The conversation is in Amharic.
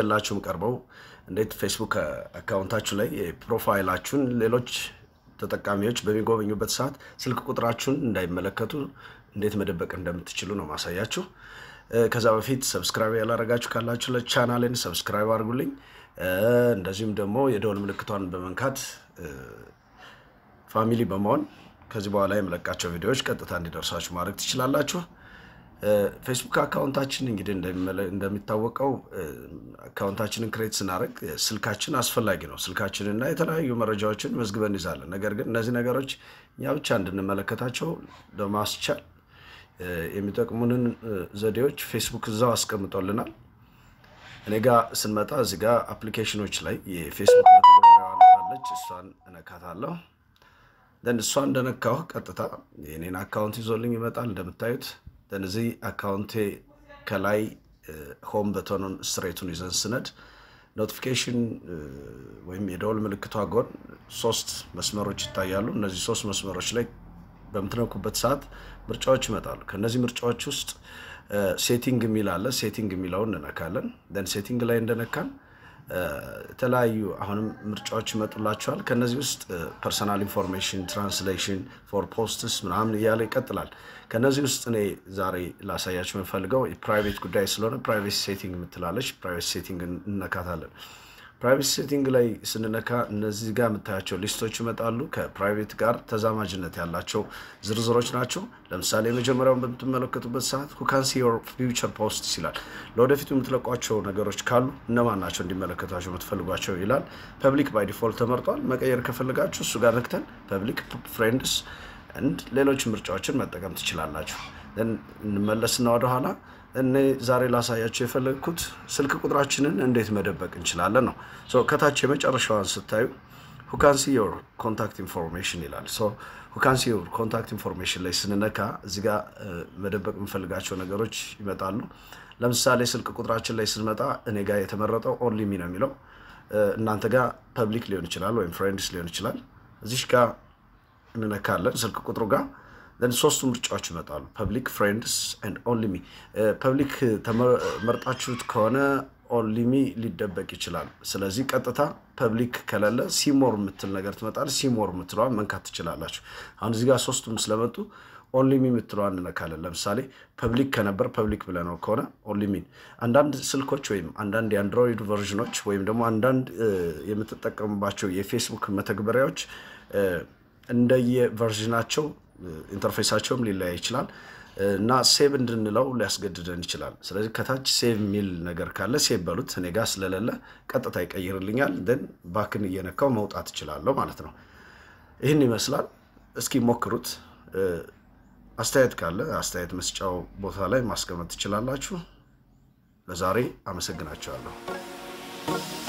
ይዤላችሁም ቀርበው እንዴት ፌስቡክ አካውንታችሁ ላይ ፕሮፋይላችሁን ሌሎች ተጠቃሚዎች በሚጎበኙበት ሰዓት ስልክ ቁጥራችሁን እንዳይመለከቱ እንዴት መደበቅ እንደምትችሉ ነው ማሳያችሁ። ከዛ በፊት ሰብስክራይብ ያላረጋችሁ ካላችሁ ለቻናልን ሰብስክራይብ አድርጉልኝ። እንደዚሁም ደግሞ የደወል ምልክቷን በመንካት ፋሚሊ በመሆን ከዚህ በኋላ የምለቃቸው ቪዲዮዎች ቀጥታ እንዲደርሳችሁ ማድረግ ትችላላችሁ። ፌስቡክ አካውንታችን እንግዲህ እንደሚታወቀው አካውንታችንን ክሬት ስናደርግ ስልካችን አስፈላጊ ነው። ስልካችንና የተለያዩ መረጃዎችን መዝግበን እንይዛለን። ነገር ግን እነዚህ ነገሮች እኛ ብቻ እንድንመለከታቸው ለማስቻል የሚጠቅሙንን ዘዴዎች ፌስቡክ እዛው አስቀምጦልናል። እኔ ጋ ስንመጣ እዚህ ጋ አፕሊኬሽኖች ላይ የፌስቡክ መተግበሪያዋን አለች። እሷን እነካታለሁ። ደን እሷ እንደነካሁ ቀጥታ የኔን አካውንት ይዞልኝ ይመጣል። እንደምታዩት ደን እዚህ አካውንቴ ከላይ ሆም በተኑን ስትሬቱን ይዘን ስነድ ኖቲፊኬሽን ወይም የደወል ምልክቷ ጎን ሶስት መስመሮች ይታያሉ። እነዚህ ሶስት መስመሮች ላይ በምትነኩበት ሰዓት ምርጫዎች ይመጣሉ። ከእነዚህ ምርጫዎች ውስጥ ሴቲንግ የሚል አለ። ሴቲንግ የሚለውን እንነካለን። ደን ሴቲንግ ላይ እንደነካን የተለያዩ አሁንም ምርጫዎች ይመጡላቸዋል። ከነዚህ ውስጥ ፐርሰናል ኢንፎርሜሽን፣ ትራንስሌሽን፣ ፎር ፖስትስ ምናምን እያለ ይቀጥላል። ከነዚህ ውስጥ እኔ ዛሬ ላሳያችሁ የምፈልገው የፕራይቬት ጉዳይ ስለሆነ ፕራይቬት ሴቲንግ የምትላለች ፕራይቬት ሴቲንግ እነካታለን። ፕራይቬት ሴቲንግ ላይ ስንነካ እነዚህ ጋር የምታያቸው ሊስቶች ይመጣሉ። ከፕራይቬት ጋር ተዛማጅነት ያላቸው ዝርዝሮች ናቸው። ለምሳሌ የመጀመሪያውን በምትመለከቱበት ሰዓት ሁካንሲ ዮር ፊውቸር ፖስት ይላል። ለወደፊቱ የምትለቋቸው ነገሮች ካሉ እነማን ናቸው እንዲመለከቷቸው የምትፈልጓቸው ይላል። ፐብሊክ ባይ ዲፎልት ተመርጧል። መቀየር ከፈልጋችሁ እሱ ጋር ነክተን ፐብሊክ፣ ፍሬንድስ እንድ ሌሎች ምርጫዎችን መጠቀም ትችላላችሁ። እንመለስና ወደኋላ እኔ ዛሬ ላሳያቸው የፈለግኩት ስልክ ቁጥራችንን እንዴት መደበቅ እንችላለን ነው። ከታች የመጨረሻዋን ስታዩ ሁካንሲ ዮር ኮንታክት ኢንፎርሜሽን ይላል። ሁካንሲ ዮር ኮንታክት ኢንፎርሜሽን ላይ ስንነካ እዚህ ጋ መደበቅ የምንፈልጋቸው ነገሮች ይመጣሉ። ለምሳሌ ስልክ ቁጥራችን ላይ ስንመጣ እኔ ጋር የተመረጠው ኦንሊ ሚ ነው የሚለው እናንተ ጋር ፐብሊክ ሊሆን ይችላል ወይም ፍሬንድስ ሊሆን ይችላል። እዚሽ ጋር እንነካለን ስልክ ቁጥሩ ጋር ሶስቱ ምርጫዎች ይመጣሉ። ፐብሊክ ፍሬንድስ ኤንድ ኦንሊ ሚ። ፐብሊክ ተመርጣችሁት ከሆነ ኦንሊ ሚ ሊደበቅ ይችላል። ስለዚህ ቀጥታ ፐብሊክ ከሌለ ሲሞር የምትል ነገር ትመጣል። ሲሞር የምትለዋን መንካት ትችላላችሁ። አሁን እዚህ ጋር ሶስቱም ስለመጡ ኦንሊ ሚ የምትለዋን እንነካለን። ለምሳሌ ፐብሊክ ከነበር ፐብሊክ ብለነው ከሆነ ኦንሊ ሚን። አንዳንድ ስልኮች ወይም አንዳንድ የአንድሮይድ ቨርዥኖች ወይም ደግሞ አንዳንድ የምትጠቀሙባቸው የፌስቡክ መተግበሪያዎች እንደየ ቨርዥናቸው ኢንተርፌሳቸውም ሊለያይ ይችላል እና ሴቭ እንድንለው ሊያስገድደን ይችላል። ስለዚህ ከታች ሴቭ የሚል ነገር ካለ ሴቭ በሉት። እኔ ጋ ስለሌለ ቀጥታ ይቀይርልኛል። ደን ባክን እየነካው መውጣት እችላለሁ ማለት ነው። ይህን ይመስላል። እስኪ ሞክሩት። አስተያየት ካለ አስተያየት መስጫው ቦታ ላይ ማስቀመጥ ትችላላችሁ። ለዛሬ አመሰግናችኋለሁ።